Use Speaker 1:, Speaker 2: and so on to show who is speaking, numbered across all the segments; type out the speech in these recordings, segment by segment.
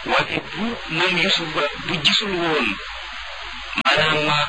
Speaker 1: waaye bu moom Yusuf ba bu gisul woon maanaam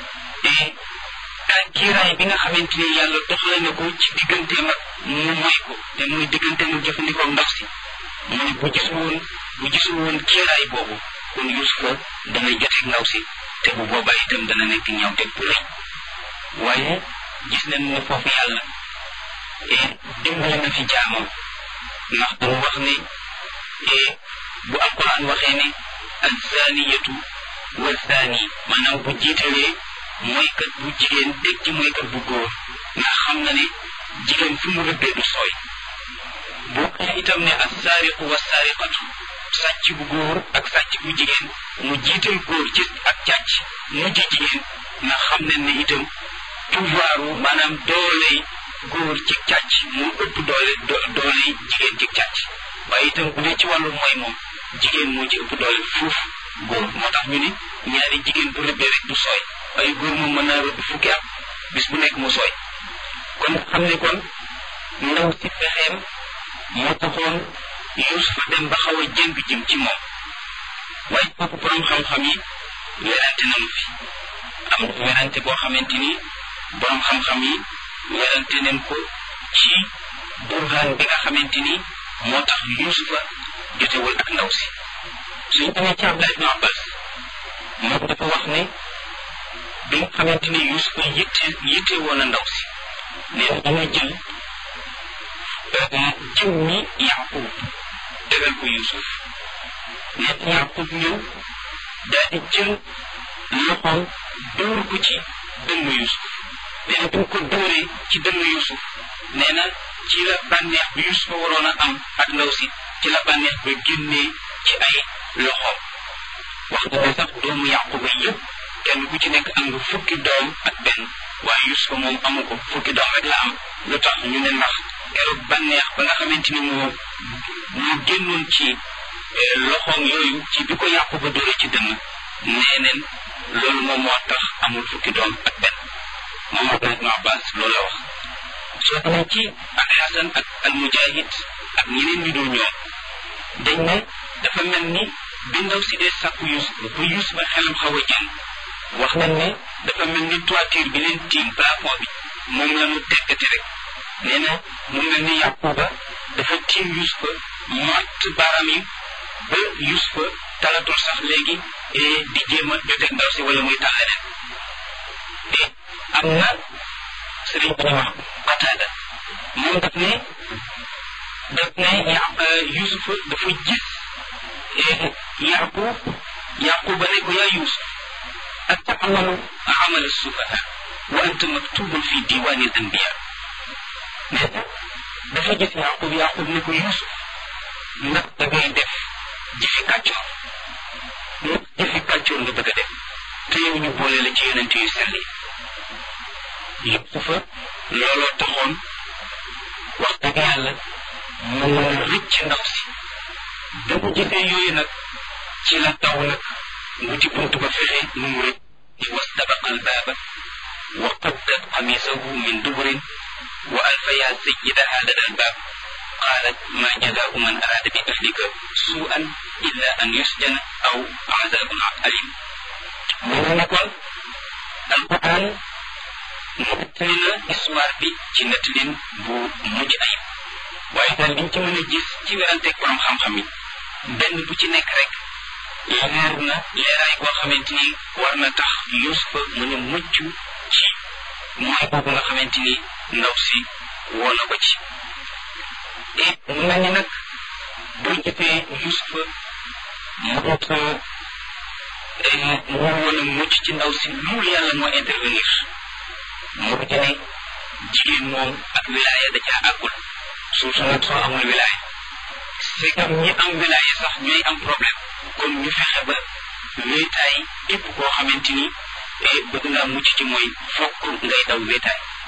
Speaker 1: kiiraay bi nga xamante ni yàlla doxale na ko ci digganteem ak mu moy ko te muy digganteem ak jëfandikoo ndox si mu ne bu gisul woon bu gisul woon kiiraay boobu kon Yusufa dana joteeg ndaw si te bu boobaa itam dana nekk ñaawteeg bu rëy waaye gis nañ ne foofu yàlla dimbali na fi jaamam ndax damu wax ne bu alquran waxee ne azaniyatu wa zani maanaam bu jiitalee mooykat bu jigéen teg ci mooykat bu góor ndax xam na ne jigéen fi mu rëbbee du sooy bu waxee itam ne assaariqu wa saariqatu sàcc bu góor ak sàcc bu jigéen mu jiital góor ci ak càcc mujj jigéen ndax xam nañ ne itam pouvoiru maanaam dooley góor ci càcc mu ëpp doole dooley jigéen ci càcc waaye itam bu dee ci wàllu mooy moom jigéen moo ci ëpp doole fuuf góor moo tax ñu ni ñaari jigéen bu rëbbee rek du sooy waaye góor moom mën naa rëbb fukki at bis bu nekk mu sooy kon xam ne kon ndaw si pexeem moo taxoon Yuusufa dem ba xaw a jëng jëm ci moom waaye kooku borom xam-xam yi werante nañu fi am na werante boo xamante ni borom xam-xam yi werante nañ ko ci burhaan bi nga xamante ni moo tax Yuusufa jotewul ak ndaw si suñ demee ci Abdullah ibn Abbas moom dafa wax ne bi nga xamante ni Yuusufa yitte yitte woon a ndaw si nee na dana jël jiw mi Yaqub tegal ko Yuusuf nee na Yaqub ñëw daal di jël loxoom dóor ko ci dënnu Yuusuf nee na bi mu ko dóoree ci dënnu Yuusuf nee na ci la bànneex bi Yuusufa waroon a am ak ndaw si ci la bànneex ba génnee ci ay loxoom wax nga ne sax doomu Yaquba yëpp kenn ku ci nekk am nga fukki doom ak benn waaye Yuusufa moom amu ko fukki doom rek la am lu tax ñu ne ndax keroog bànneex ba nga xamante ni moo moo génnoon ci loxoom yooyu ci bi ko Yaquba dóore ci dënn nee neen loolu moom moo tax amul fukki doom ak benn moom Abdullah ibn Abbas loolu la wax soo demee ci al Hasan ak al Mujahid ak ñeneen ñu dul ñoom dañ ne dafa mel ni bi ndaw si dee sàkku Yuusuf ba Yuusuf ba xelam xaw a jëng wax nañ ne dafa mel ni toiture bi leen tiim plafond bi moom la ñu tekkati rek nee na mu mel ni Yaquba dafa tiim Yuusufa matt baaraam yi ba Yuusufa talatul sax léegi di jéem a joteeg ndaw si wala muy tal leneen te am na sëriñ bu ñu wax Qataada moom daf ne daf ne ya Yuusufa dafa gis Yaqub Yaquba ne ko yaa Yuusuf atamalu amal sufaha wa anta maktubun fi diwani al anbiya nee na dafa gis Yaqub Yaqub ne ko Yuusuf ndax da ngay def jëfi kàccoor ndax jëfi kàccoor nga bëgg a def te yow ñu boole la ci yonent yu sell yi Yuusufa looloo taxoon wax dëgg yàlla mu mën a rëcc ndaw si da mu gisee yooyu nag ci la taw nag wuti bunt ba fexe nu mu rëcc di wastabaqa albaaba wa qaddat qamisahu min duburin wa alfaya sayyidaha lada albaab qaalat ma jazaau man araada bi ahlika suu'an illa an yusjana aw azabun alim mu ne kon alquran nettali na histoire bi ci nettalin bu mujj ayib waaye daal liñ ci mën a gis ci weranteeg borom xam-xam yi benn bu ci nekk rek leer na leeraay boo xamante ni war na tax Yuusufa mën a mucc ci mooy boobu nga xamante ni ndaw si woo na ko ci et mu mel ni nag boo jëfee Yuusufa moot mu woon a mucc ci ndaw si loolu yàlla moo intervenir moo di ne jigéen moom ak wilaaya da caa àggul surtout nag soo amul wilaaya c'est comme ñi am wilaaya sax ñooy am problème kon ñu fexe ba wéetaay képp koo xamante ni bëgg ngaa mucc ci mooy fokk ngay daw wéetaay